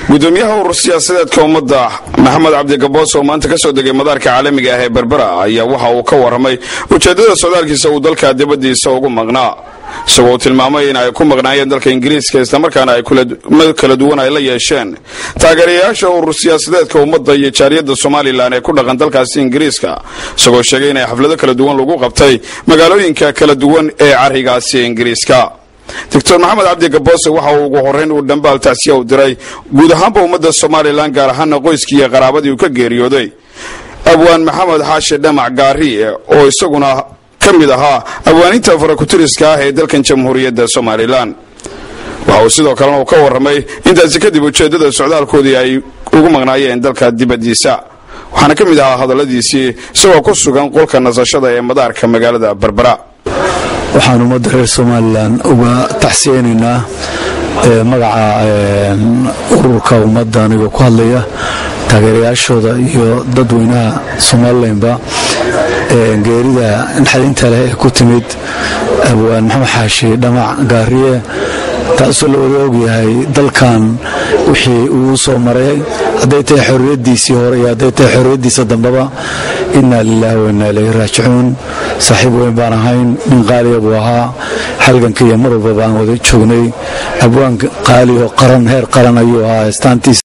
gudoomiyaha urur siyaasadeedka ummadda maxamed cabdigaboos oo maanta ka soo degay madaarka caalamiga ah ee berbera ayaa waxa uu ka waramay ujeeddada socdaalkiisa uu dalka dibaddiisa ugu maqnaa isagoo tilmaamay in ay ku maqnaayeen dalka ingiriiska islamarkaana ay kala duwan ay la yeesheen taageerayaasha urur siyaasadeedka ummadda iyo jaariyadda somalilan ee ku dhaqan dalkaasi ingiriiska isagoo sheegay inay xaflado kala duwan lagu qabtay magaalooyinka kala duwan ee carigaasi ingiriiska doctor maxamed cabdi gaboose waxa uu ugu horeyn uu dhambaal tacsiya u diray guud ahaanba ummadda somalilan gaar ahaana qoyskii iyo qaraabadii uu ka geeriyooday abwaan maxamed xaashi dhamac gaariye oo isaguna ka mid ahaa abwaaninta farakutiriska ah ee dalkan jamhuuriyadda somalilan waxa uu sidoo kalena uu ka waramay intaasi kadib ujeeddada socdaalkoodii ay ugu maqnaayeen dalka dibaddiisa waxaana ka mid ahaa hadalladiisii isagoo ku sugan qolka nasashada ee madaarka magaalada berbera waxaan ummadda reer somalilan uga taxsiyeynaynaa magaca ururka ummadda anigoo ku hadlaya taageerayaashooda iyo dadweynaha somalilanba geerida naxdinta leh ee ku timid abwaan maxamed xaashi dhamac gaariye taasoo la wada ogyahay dalkan wixii uu soo maray hadday tahay xorriyaddiisii hore iyo hadday tahay xorriyaddiisa dambeba innaa lilaahi wa innaa ilayhi raajicuun saaxiib weyn baan ahayn nin qaaliya buu ahaa halganka iyo mar walba baan wada joognay abwaan qaali oo qaran heer qaran ayuu ahaa istaantiisa